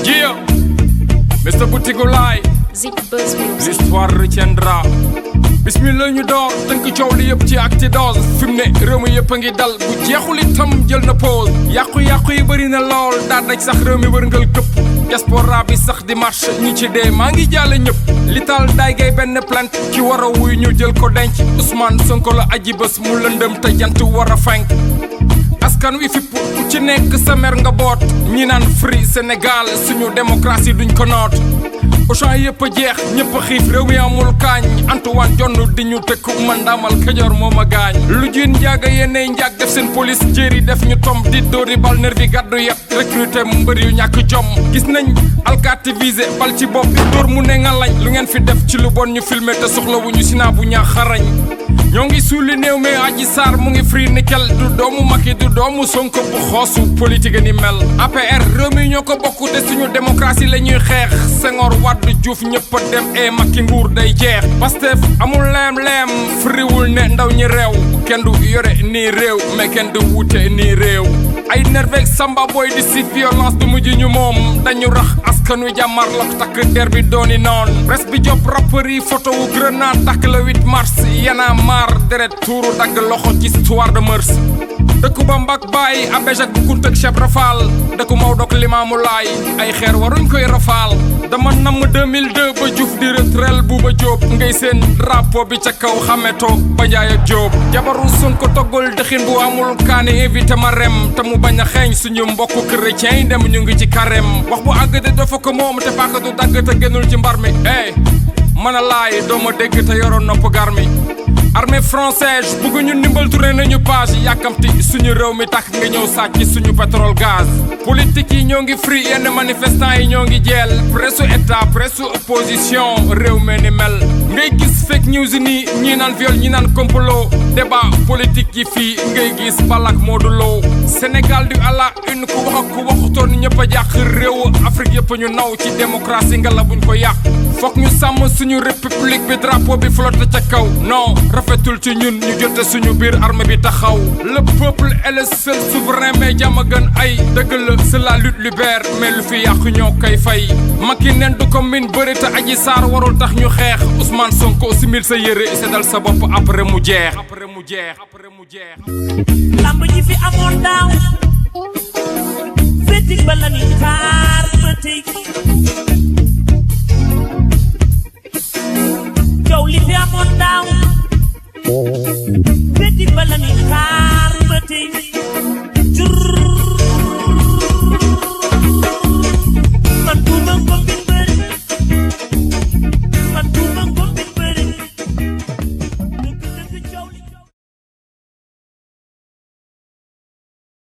Gia Mr Boutigolaay Zip Buzz Music. l'histoire retiendra bismillah ñu door tënk coow li yëpp ci acte dose fi mu ne réew mi yëpp a ngi dal bu jeexul itam jël na pause yàqu-yàqu yi bëri na lool daa daj sax réew mi wërngal këpp diaspora bi sax di marche ñi ci dee maa ngi jàlle ñëpp li taal daay gay benn plainte ki war a wuy ñu jël ko denc Ousmane Sonko la aji bés mu lëndëm te jant war a fenk askan wi fipp ku ci nekk sa mer nga boot ñi naan free Sénégal suñu démocratie duñ ko noot Auchan yëpp a jeex ñëpp a xiif réew mi amul kaañ Antoine jonn di ñu tëkk man daamal Kajoor moo ma gaañ lu jiin njaaga yennay njaag def seen police jéeri def ñu tom di dóori bal nervi gàddu yet recruter mbër yu ñàkk jom gis nañ alkaati visé bal ci bopp bi dóor mu ne nga lañ lu ngeen fi def ci lu bon ñu filmer te soxlawuñu sinaa bu ñaax xarañ ñoo ngi suuli néew mi aji saar mu ngi free nickel du doomu Macky du doomu Sonko bu xoosu politique ni mel APR réew mi ñoo ko bokk te suñu démocratie la ñuy xeex Senghor Wade Diouf ñëpp a dem e Macky nguur day jeex Pastef amul leem-leem friwul ne ndaw ñi réew kenn du yore nii réew mais kenn du wute nii réew ay nerveeg samba boy di si violence du mujj ñu moom dañu rax askan wi jàmmar lok takk der bi dooni noon presse bi job rappeur yi photo wu grenade takk le 8 mars yana maar deret tuuru dagg loxo ci histoire de mœurs dëkku ba mbak bàyyi abéj ak bu kunt ak cheb rafal dëkku Maodo ak Limaamu Laay ay xeer waruñ koy rafaal dama namm 2002 ba Diouf di retrel Buuba Jóob ngay seen drapeau bi ca kaw xameto ba Njaay ak Jóob jabaru Sonko toggul dëxin bu amul kaani invité ma rem te mu bañ a xeeñ suñu mbokku chrétien yi dem ñu ngi ci carême wax bu àgg de dafa ko moom te paaka du dagg te génnul ci mbar mi eh mën a laay dooma dégg te yoroon nopp gar mi armée française bugg ñu ndimbal tourné nañu page yàkkamti suñu réew mi tax nga ñëw sàcc suñu pétrole gaz politique yi ñoo ngi free yenn manifestants yi ñoo ngi jeel presse état presse opposition réew mi ni mel ngay gis fake news nii ñii naan viol ñi naan complot débat politique yi fii ngay gis balak Modou Lo Sénégal du à la une ku wax ak ku waxutoon ñëpp a jàq réew Afrique yëpp ñu naw ci démocratie nga la buñ ko yàq fokk ñu sàmm suñu république bi drapeau bi flotte ca kaw non rafetul ci ñun ñu jote suñu biir armée bi taxaw le peuple est le seul souverain mais jàmm a gën ay dëgg la c'est la lutte libère mais lu fi yàqu ñoo koy fay Macky nen du ko min bëri te aji saar warul tax ñu xeex Ousmane Sonko simil sa yére seddal sa bopp après mu jeex après mu jeex après mu jeex lamb ji fi amoon daaw fétig ba la ñuy xaar ba tey coow li fi amoon daaw fétig ba la ñuy xaar ba tey